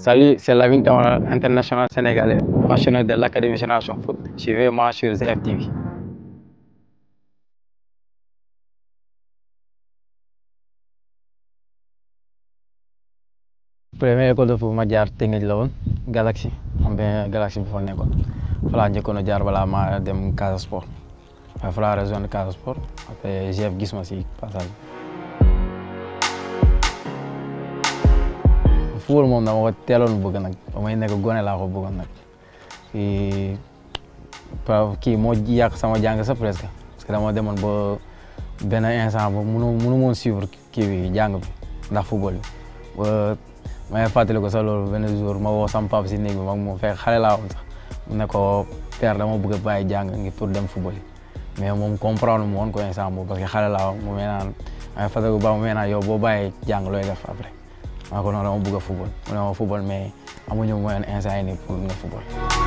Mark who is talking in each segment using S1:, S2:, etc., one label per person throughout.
S1: Salut, c'est Lamine Camara, international sénégalais, passionné de l'Académie Génération Foot. Suivez-moi sur ZFTV. Première école de foot ma jaar Tëngéej la woon Galaxy xam nga Galaxy bi fa nekkoon fa laa njëkkoon a jaar balaa ma dem Casa Sport waaye fa laa rejoindre Casa Sport après GF gis ma si passage bi. football moom dama ko teeloon bëgg nag ba may nekk gone laa ko bëggoon nag kii kii moo yàq sama jàng sax presque parce que dama demoon ba benn instant ba munu munu moon suivre kii bi jàng bi ndax football bi ba may fàttali ko sax loolu benn jour ma woo sama papa si néeg bi mag moom fekk xale laa woon sax mu ne ko père dama bëgg a bàyyi jàng ngi pour dem football yi mais moom comprendre mu woon ko instant boobu parce que xale laa woon mu mel naan may fàttali ko ba mu mel naan yow boo bàyyee jàng looy def après maa ko noonu dama bëgg a football mu ne ma football mais amuñu moyen instant yi nii pour nga football.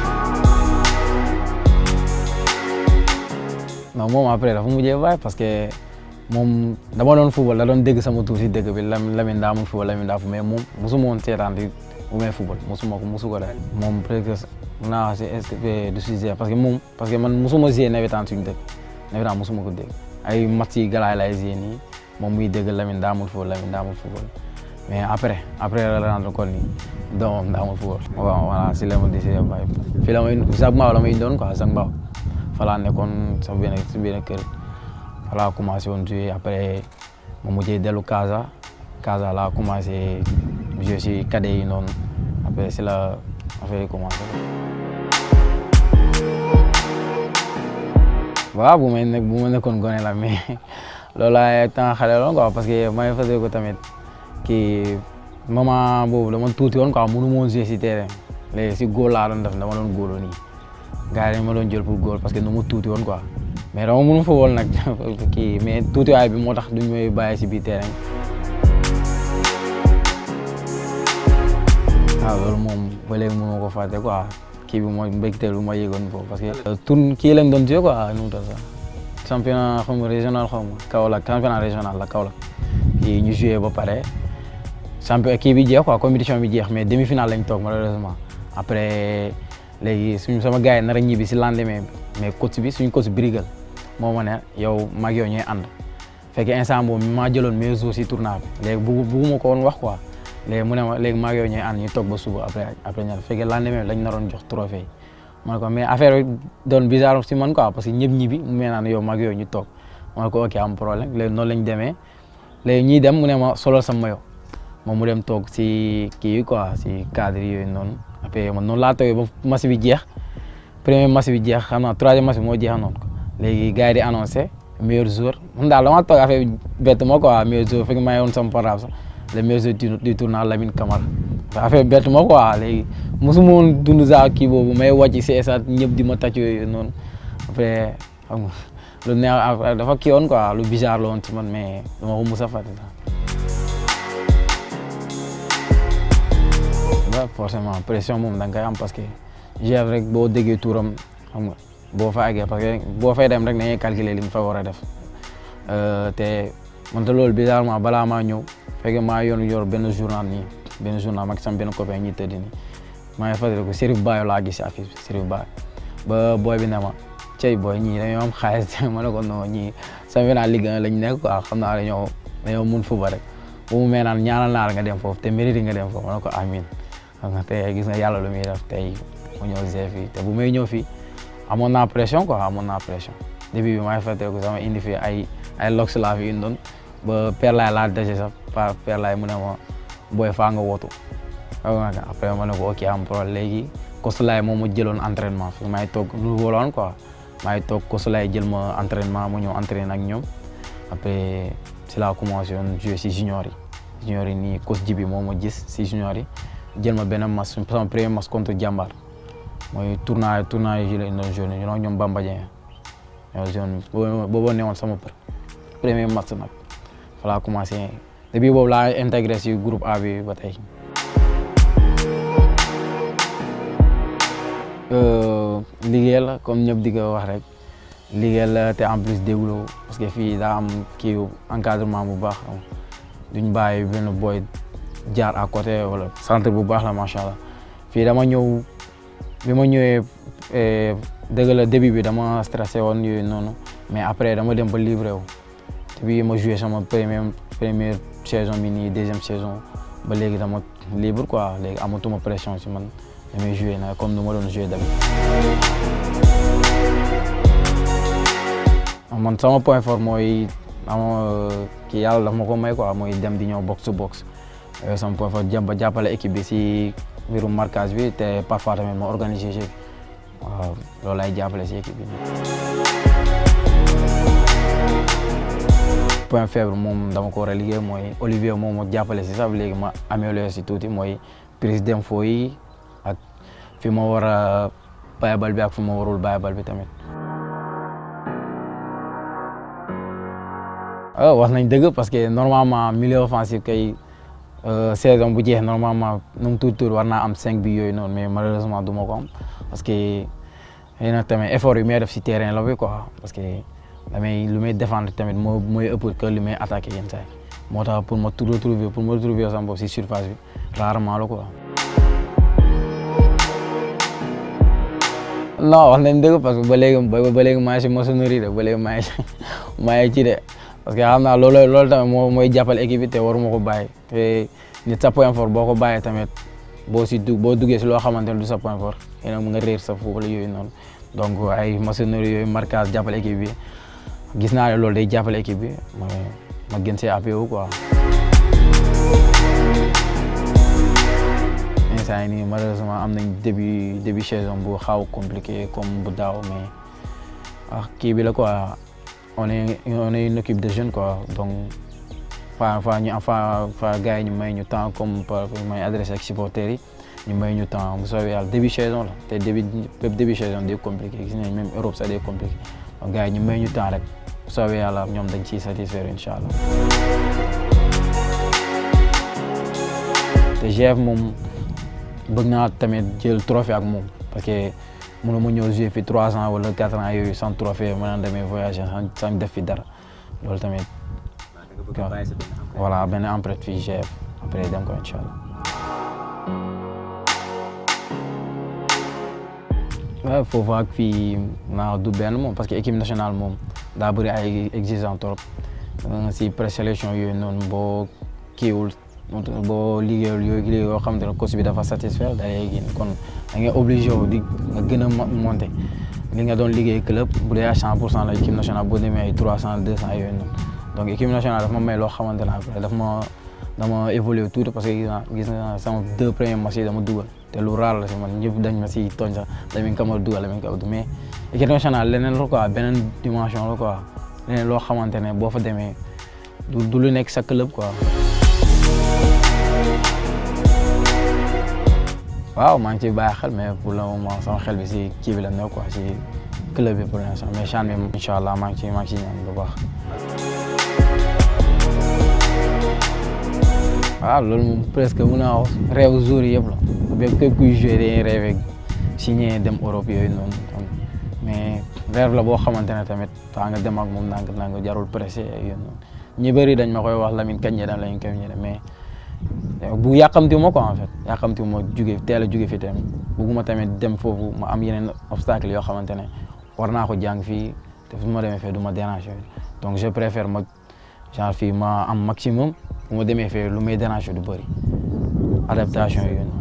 S1: non moom après dafa mujjee bàyyi parce que moom dama doon football da doon dégg sama tur si dëgg bi Lamine daa mun football Lamine daa fu mais moom mosuma woon seetaan di bu may football mosuma ko mosu ko daal. moom peut-être mun naa wax si est du sujet parce que moom parce que man mosuma gisee nawetaan suñu dëkk nawetaan mosuma ko dégg ay match yi galaay laay gisee nii moom muy dégg Lamine daa mun football Lamine daa mun football. mais après après la rendre compte ni doomam daa ma football waaw voilà si la ma décidé bàyyi fii la may Zac Mbao la may doon quoi Zac Mbao fa laa nekkoon sa benn si benn kër fa laa commencé woon jouer après ma mujjee dellu Casa Casa laa commencé jouer si cadet yi noonu après si la affaire yi commencé waaw bu may nekk bu ma nekkoon gone la mais loolu laay temps xale loon quoi parce que may fasee ko tamit kii moment boobu dama tuuti woon quoi mënu ma woon jouer si terrain léegi si góol laa doon def dama doon góoloo nii gars yi dañ ma doon jël pour góol parce que nu mu tuuti woon quoi mais dama mënu fa woon nag kii mais tuutiwaay bi moo tax duñ may bàyyi si biir terrain waaw loolu moom ba léegi mënu ma ko fàtte quoi kii bi mooy mbégteel bu ma yëgoon foofu parce que tour kii lañ doon jouer quoi nu mu tudd sax championnat xaw ma régional xaw ma Kaolack championnat régional la Kaolack kii ñu joué ba pare champion kii bi jeex quoi compétition bi jeex mais demi finale lañ toog malheureusement après léegi suñu sama gars yi nar a ñibbi si lendemain bi mais coach bi suñu coach Brigal moo ma ne yow mag yow ñooy ànd fekk instant boobu maa jëloon meilleur joueur si tournoi bi léegi bugg bugguma ko woon wax quoi léegi mu ne ma léegi mag yow ñooy ànd ñu toog ba suba après après ñaar fekk lendemain bi lañ naroon jox trophée yi ma ne ko mais affaire bi doon bizarre si man quoi parce que ñëpp ñibbi mu mel naan yow mag yow ñu toog ma ne ko ok am problème léegi noonu lañ demee léegi ñuy dem mu ne ma solol sa mayo moom mu dem toog si kii yi quoi si cadre yooyu noonu après man noonu laa toogee ba match bi jeex premier match bi jeex xam naa troisième match bi moo jeex noonu léegi gars yi di annoncé meilleur joueur man daal dama toog affaire bi bett ma quoi meilleur joueur fekk maa ngi woon sama portable sax le meilleur joueur du tournoi Lamine Camara affaire bi bett ma quoi léegi mosuma woon dund saa kii boobu may wàcc si stade ñëpp di ma tàcc yooyu noonu après xam nga lu neex dafa kii woon quoi lu bizarre la woon ci man mais dama ko mos a fàtte sax forcément pression moom da nga koy am parce que GF rek boo déggee tuuram xam nga boo fa àggee parce que boo fay dem rek dañuy calculer li nga fa war a def te man te loolu bizarrement balaa maa ñëw fekk maa yoon yor benn journal nii benn journal mag sama benn copain ñi tëdd nii maa ngi fàttali ko Serif Bayo laa gis si affiche bi Serif Bayo ba booy bi ne ma cey booy ñii dañoo am xaalis ma ne ko non ñii sama naa liggéey lañ nekk quoi xam naa dañoo dañoo mun fuba rek bu mu mel naan ñaanal naa la nga dem foofu te mérite nga dem foofu ma ne ko amin xam nga tey gis nga yàlla lu muy def tey mu ñëw GF fii te bu may ñëw fii amoon naa pression quoi amoon naa pression début bi maa ngi fàttali ko sama indi fii ay ay lox laa fi indoon ba Père Laye laa dese sax par Père Laye mu ne ma booy faa nga wootu xam nga après ma ne ko ok am problème léegi Kosulaay moom ma jëloon entraînement fi maa ngi toog lu woloon quoi maa ngi toog Kosulaay jël ma entraînement mu ñëw entraîné ak ñoom après si laa commencé woon jouer si junior yi junior yi nii coach Jibi moom ma gis si junior yi jël ma benn match sama premier match contre Jàmbaar mooy tournoi tournoi yi lañ doon joué ñu ñoom Bamba Dieng ñoo joué boobu ne woon sama premier match nag fa laa commencé depuis boobu laa intégré si groupe A bi ba tey. liggéey la comme ñëpp di ko wax rek liggéey la te en plus déglu parce que fii daa am kii encadrement bu baax duñ bàyyi benn boy jaar à côté wala centre bu baax la macha allah fii dama ñëw bi ma ñëwee dëgg la début bi dama stressé woon yooyu noonu mais après dama dem ba livré wu bi ma joué sama première première saison bi nii deuxième saison ba léegi dama libre quoi léegi amatuma pression si man damay joué na comme nu ma doon joué tamit. man sama point fort mooy ama kii yàlla daf ma ko may quoi mooy dem di ñëw box to box sama point fort jëm ba jàppale équipe bi si mbirum marquage bi te parfois tamit ma organiser jeu bi waaw loolu lay jàppale si équipe bi. point faible moom dama ko war a liggéey mooy Olivier moom moo jàppale si sax léegi ma amélioré si tuuti mooy prise d'info yi ak fi ma war a bàyyi bal bi ak fi ma warul bàyyi bal bi tamit. ah wax nañ dëgg parce que normalement milieu offensif kay saison bu jeex normalement nu mu tuuti tuuti war naa am cinq bi yooyu noonu mais malheureusement du ma ko am parce que xëy na tamit effort yu may def si terrain la bi quoi parce que. damay lu may défendre tamit moo mooy ëpp que li may attaqué yenn saa yi moo tax pour ma retrouver pour ma retrouver sama bopp si surface bi rarement la quoi. non wax nañ dëgg parce que ba léegi ba léegi maa ngi si maçonnerie de ba léegi maa ngi si maa ngi ci de parce que xam naa loolu loolu tamit moo mooy jàppale équipe bi te waruma ko bàyyi te nit sa point fort boo ko bàyyee tamit boo si dugg boo duggee si loo xamante ne du sa point fort yéen a nga réer sa foofu la yooyu noonu donc ay maçonnerie yooyu marquage jàppale équipe bi. gis naa ne loolu day jàppale équipe bi ma ma gën see appui wu quoi. instant yii nii malheureusement am nañ début début saison bu xaw compliqué comme bu daaw mais ah kii bi la quoi on est on est une équipe de jeunes quoi donc fa fa ñu fa fa gars yi ñu may ñu temps comme par may adressé ak supporters yi ñu may ñu temps bu soobee yàlla début saison la te début début saison day compliqué gis nañ même Europe sax day compliqué donc gars yi ñu may ñu temps rek. bu soobee yàlla ñoom dañ ciy satisfaire incha allah te GF moom bëgg naa tamit jël trophée ak moom parce que mënu ma ñëw jouer fi trois ans wala quatre ans yooyu sans trophée ma naan demee voyager sans def fi dara loolu tamit. voilà benn empreinte fii GF après dem ko incha allah. waaw foofu ak fii naa du benn moom parce que équipe nationale moom daa bëri ay exigeant trop si présélection yooyu noonu boo kiiwul boo liggéeyul yooyu liggéey yoo xamante ne coach bi dafa satisfaire da ngay génn kon da ngay obligé wu di nga gën a monter li nga doon liggéey club bu dee à cent pour cent la équipe nationale boo demee ay trois cent deux cent yooyu noonu donc équipe nationale dafa ma may loo xamante ne après dafa ma dama évolué tuuti parce que gis naa gis naa sama deux premiers matchs yi dama dugal te lu raar la si man ñëpp dañ ma si tooñ sax Lamine Camara dugal Lamine Camara mais équipe nationale leneen la quoi beneen dimension la quoi leneen loo xamante ne boo fa demee du du lu nekk sa club quoi. waaw maa ngi ciy bàyyi xel mais pour le moment sama xel bi si kii bi la nekk quoi si club bi pour l'instant mais CHAN bi incha allah maa ngi ciy maa ngi ciy ñaan bu baax. waaw loolu moom presque mun naa wax rêve jour yëpp la bépp képp kuy joué dañuy rêvé signé dem Europe yooyu noonu mais rêve la boo xamante ne tamit faa nga dem ak moom ndànk ndànk jarul pressé yooyu noonu ñi bëri dañ ma koy wax Lamine kañ dem Lamine kañ dem mais bu yàqamti ma quoi en fait yàqamti ma jóge teel a jóge fi tamit bugguma tamit dem foofu ma am yeneen obstacle yoo xamante ne war naa ko jàng fii te fu ma demee fee du ma déranger donc je préfère ma genre fii ma am maximum bu ma demee fee lu may déranger du bëri adaptation yooyu noonu.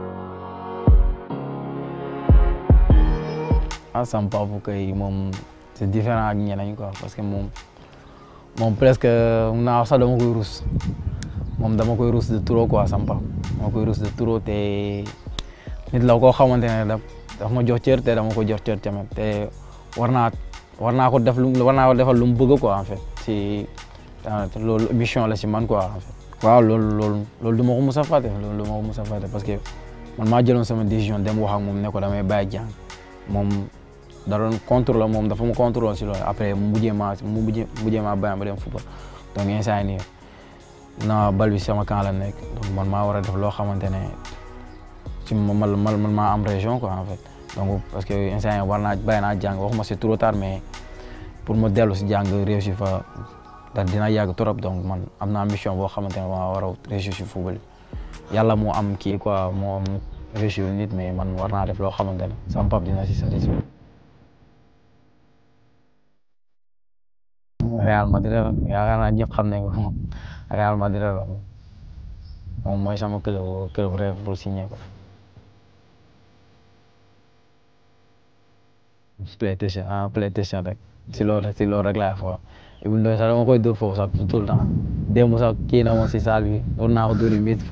S1: ah sama papa kay moom c'est différent ak ñeneen quoi parce que moom moom presque mun naa wax sax dama koy rus moom dama koy rus de trop quoi sama papa dama koy rus de trop te nit la koo xamante ne daf daf ma jox cër te dama ko jox cër tamit te war naa war naa ko def lu war naa ko defal lu mu bëgg quoi en fait si loolu mission la si man quoi en fait. waaw loolu loolu loolu du ma ko mos a fàtte loolu du ma ko mos a fàtte parce que man maa jëloon sama décision dem wax ak moom ne ko damay bàyyi jàng moom da doon contrôle moom dafa ma contrôle si loolu après mu mujjee maa mu mujjee mujjee maa bàyyi ma dem football donc instant nii na bal bi sama camp la nekk donc man maa war a def loo xamante ne si man man man maa am région quoi en fait donc parce que instant yii war naa bàyyi naa jàng waxuma c'est trop tard mais pour ma dellu si jàng réussir fa da dina yàgg trop donc man am naa mission boo xamante ne maa war a réussir si football bi yàlla moo am kii quoi moo am réussir nit mais man war naa def loo xamante ne sama pap dina si satisfait Real Madrid la yaakaar naa ñëpp xam nañ ko Real Madrid la moom mooy sama club club rêve pour signer ko PlayStation ah PlayStation rek si loolu rek si loolu rek laay fo Ibou Ndoye sax dama koy dóor foofu sax tout le temps démb sax kii na ma si salle bi war naa ko dóor yu métti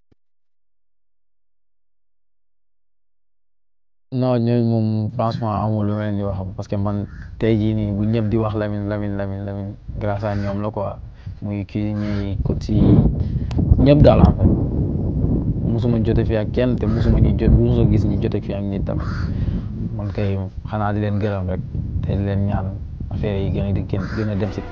S1: non ñooñu moom franchement amul lu ma leen di wax parce que man tey jii nii bu ñëpp di wax Lamine Lamine Lamine Lamine grâce à ñoom la quoi muy kii ñi coach yi ñëpp daal en fait musuma jote fi ak kenn te musuma ñu jot musuma gis ñu jote fi ak nit tamit man kay xanaa di leen gërëm rek te di leen ñaan affaire yi gën a di gën a dem si.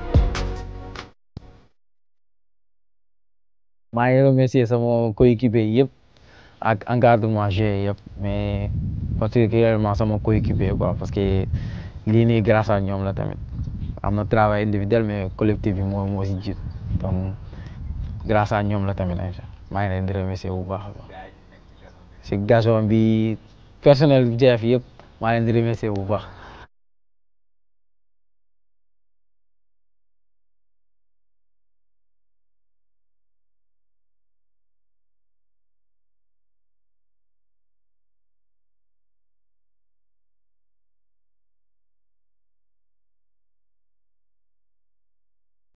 S1: maa ngi remercier sama coéquipier yëpp ak encadrement joueur yëpp mais particulièrement sama coéquipier quoi parce que lii nii grâce à ñoom la tamit am na travail individuel mais collectif bi moo moo si jiitu donc grâce à ñoom la tamit maa ngi leen di remercier bu baax a baax si gazon bi personnel bi jeef yëpp maa leen di remercier bu baax.